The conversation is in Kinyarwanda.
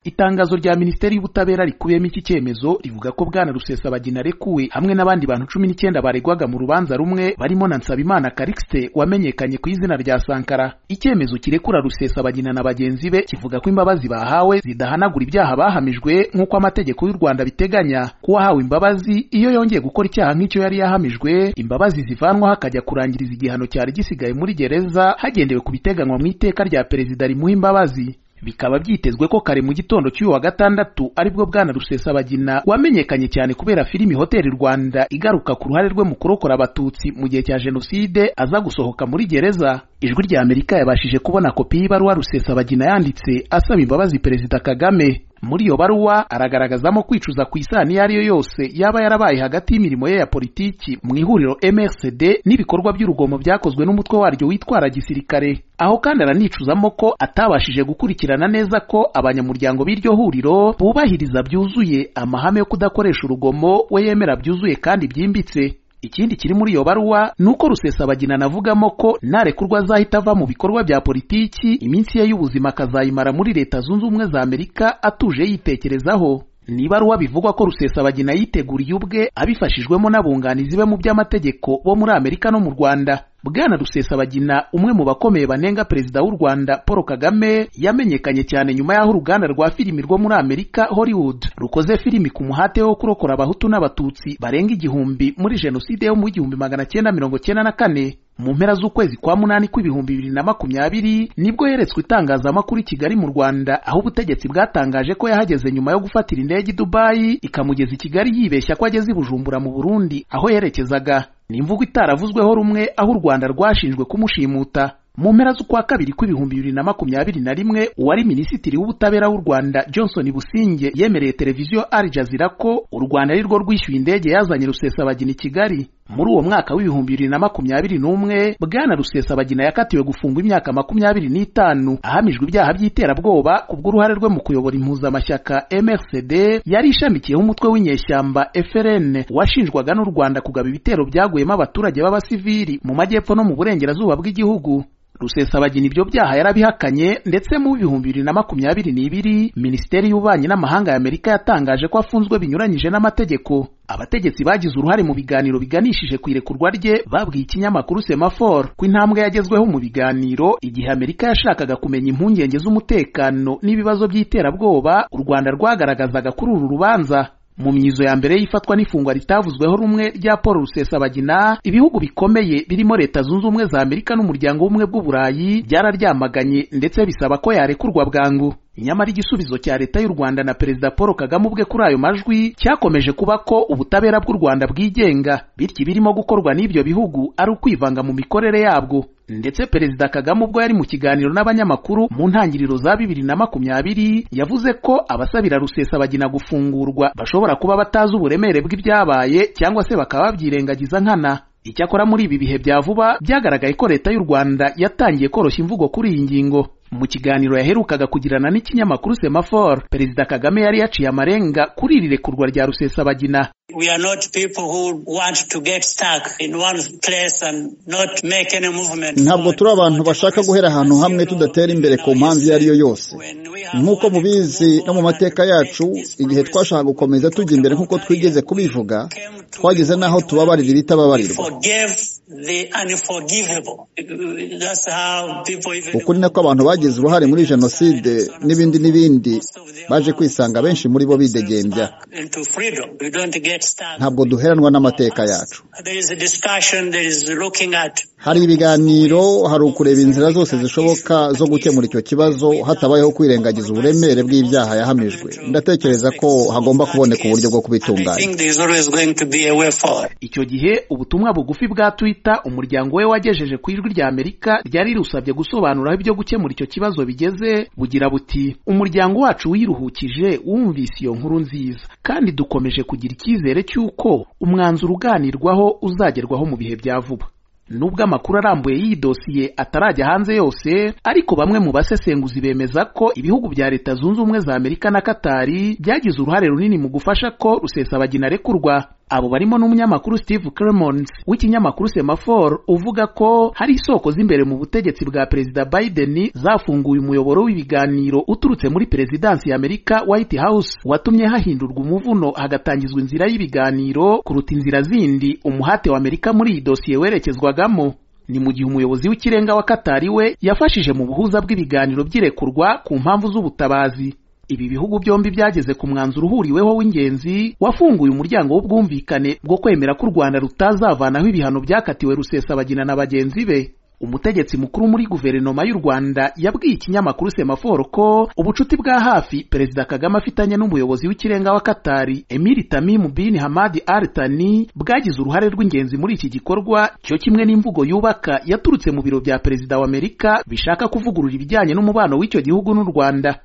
itangazo rya minisiteri y'ubutabera rikubiyemo iki cyemezo rivuga ko bwana rusesabagina arekuwe hamwe n'abandi bantu cumi n'icyenda baregwaga mu rubanza rumwe barimo na nsabimana karikisite wamenyekanye ku izina rya sankara icyemezo kirekura rusesabagina na bagenzi be kivuga ko imbabazi bahawe zidahanagura ibyaha bahamijwe nk'uko amategeko y'u rwanda biteganya kuwahawe imbabazi iyo yongeye gukora icyaha nk'icyo yari yahamijwe imbabazi zivanwaho akajya kurangiriza igihano cyari gisigaye muri gereza hagendewe ku biteganywa mu iteka rya perezida rimuha imbabazi bikaba byitezwe ko kare mu gitondo cy'uyu wa gatandatu aribwo bwana rusesabagina wamenyekanye cyane kubera filimi hoteli rwanda igaruka ku ruhare rwe mu kurokora abatutsi mu gihe cya jenoside aza gusohoka muri gereza ijwi rya amerika yabashije kubona kopi y'ibaruwa rusesabagina yanditse asaba imbabazi perezida kagame muri iyo baruwa aragaragazamo kwicuza ku isano iyo ari yo yose yaba yarabaye hagati y'imirimo ye ya politiki mu ihuriro MRCD n'ibikorwa by'urugomo byakozwe n'umutwe waryo witwara gisirikare aho kandi aranicuzamo ko atabashije gukurikirana neza ko abanyamuryango b'iryo huriro bubahiriza byuzuye amahame yo kudakoresha urugomo we yemera byuzuye kandi byimbitse ikindi kiri muri iyo baruwa ni uko rusesabagina anavugamo ko narekurwa azahita ava mu bikorwa bya politiki iminsi ye y'ubuzima akazayimara muri leta zunze ubumwe za amerika atuje yitekerezaho ni ibaruwa bivugwa ko rusesabagina yiteguriye ubwe abifashijwemo n'abunganizi be mu by'amategeko bo muri amerika no mu rwanda bwana rusesabagina umwe mu bakomeye banenga perezida w'u rwanda paul kagame yamenyekanye cyane nyuma y'aho uruganda rwa filimi rwo muri amerika hollywood rukoze filimi ku muhate wo kurokora abahutu n'abatutsi barenga igihumbi muri jenoside yo mu igihumbi magana cyenda mirongo cyenda na kane mu mpera z'ukwezi kwa munani kw'ibihumbi bibiri na makumyabiri nibwo yeretswe itangazamakuru i kigali mu rwanda aho ubutegetsi bwatangaje ko yahageze nyuma yo gufatira indege i dubayi ikamugeza i kigali yibeshya ko ageze i bujumbura mu burundi aho yerekezaga ni imvugo itaravuzweho rumwe aho u rwanda rwashinjwe kumushimuta mu mpera z'ukwa kabiri kw'ibihumbi bibiri na makumyabiri na rimwe uwari minisitiri w'ubutabera w'u rwanda johnson businge yemereye televiziyo al jazeera ko u rwanda ari rwo rwishyuye indege yazanye rusesabagina i kigali muri uwo mwaka w'ibihumbi bibiri na makumyabiri n'umwe bwana rusesabagina yakatiwe gufungwa imyaka makumyabiri n'itanu ahamijwe ibyaha by'iterabwoba kubw'uruhare rwe mu kuyobora impuzamashyaka mrcd yari ishamikiyeho umutwe w'inyeshyamba frn washinjwaga n'u rwanda kugaba ibitero byaguyemo abaturage b'abasivili mu majyepfo no mu burengerazuba bw'igihugu rusesabagina ibyo byaha yarabihakanye ndetse mu bihumbi bibiri na makumyabiri n'ibiri minisiteri y'ububanyi n'amahanga y'amerika yatangaje ko afunzwe binyuranyije n'amategeko abategetsi bagize uruhare mu biganiro biganishije ku irekurwa rye babwiye ikinyamakuru semafor ko intambwe yagezweho mu biganiro igihe amerika yashakaga kumenya impungenge z'umutekano n'ibibazo by'iterabwoba u rwanda rwagaragazaga kuri uru rubanza mu myizo ya mbere y'ifatwa n'ifungwa ritavuzweho rumwe rya paul rusesabagina ibihugu bikomeye birimo leta zunze ubumwe za amerika n'umuryango w'ubumwe bw'uburayi byararyamaganye ndetse bisaba ko yarekurwa bwangu nyamara igisubizo cya leta y'u rwanda na perezida paul kagame ubwe kuri ayo majwi cyakomeje kuba ko ubutabera bw'u rwanda bwigenga bityo ibirimo gukorwa n'ibyo bihugu ari ukwivanga mu mikorere yabwo ndetse perezida kagame ubwo yari mu kiganiro n'abanyamakuru mu ntangiriro za bibiri na makumyabiri yavuze ko abasabira rusesabagina gufungurwa bashobora kuba batazi uburemere bw'ibyabaye cyangwa se bakaba babyirengagiza nkana icyakora muri ibi bihe bya vuba byagaragaye ko leta y'u rwanda yatangiye koroshya imvugo kuri iyi ngingo mu kiganiro yaherukaga kugirana n'ikinyamakuru semafor perezida kagame yari yaciye amarenga kuri iri rekurwa rya rusesabagina We are not people who want to get stuck in one place and not make any movement. ntabwo turi abantu bashaka guhera ahantu hamwe tudatera imbere ku mpamvu iyo ari yo yose nk'uko mubizi no mu mateka yacu igihe twashaka gukomeza tujya imbere nk'uko twigeze kubivuga twageze n'aho tubabarira iritababarirwa uku ni nako abantu bagize uruhare muri jenoside n'ibindi n'ibindi baje kwisanga benshi muri bo bidegembya ntabwo duheranwa n'amateka yacu hari ibiganiro hari ukureba inzira zose zishoboka zo gukemura icyo kibazo hatabayeho kwirengagiza uburemere bw'ibyaha yahamijwe ndatekereza ko hagomba kuboneka uburyo bwo kubitunganya icyo gihe ubutumwa bugufi bwa twitter umuryango we wagejeje ku ijwi rya amerika ryari rirusabye gusobanura aho ibyo gukemura icyo kibazo bigeze bugira buti umuryango wacu wiruhukije wumvise iyo nkuru nziza kandi dukomeje kugira icyizere cy'uko umwanzuro uganirwaho uzagerwaho mu bihe bya vuba nubwo amakuru arambuye y'iyi dosiye atarajya hanze yose ariko bamwe mu basesenguzi bemeza ko ibihugu bya leta zunze ubumwe za amerika na katari byagize uruhare runini mu gufasha ko rusesabagina arekurwa abo barimo n'umunyamakuru steve clemons w'ikinyamakuru semafor uvuga ko hari isoko z'imbere mu butegetsi bwa perezida biden zafunguye umuyoboro w'ibiganiro uturutse muri perezidansi ya amerika white house watumye hahindurwa umuvuno hagatangizwa inzira y'ibiganiro kuruta inzira zindi umuhate wa amerika muri iyi dosiye werekezwagamo ni mu gihe umuyobozi w'ikirenga wa katari we yafashije mu buhuza bw'ibiganiro by'irekurwa ku mpamvu z'ubutabazi ibi bihugu byombi byageze ku mwanzuro uhuriweho w'ingenzi wafunguye umuryango w'ubwumvikane bwo kwemera ko u rwanda rutazavanaho ibihano byakatiwe rusesabagina na bagenzi be umutegetsi mukuru muri guverinoma y'u rwanda yabwiye ikinyamakuru semaforo ko ubucuti bwa hafi perezida kagame afitanye n'umuyobozi w'ikirenga wa katari emiri tamimu bin hamadi artani bwagize uruhare rw'ingenzi muri iki gikorwa cyo kimwe n'imvugo yubaka yaturutse mu biro bya perezida wa amerika bishaka kuvugurura ibijyanye n'umubano w'icyo gihugu n'u rwanda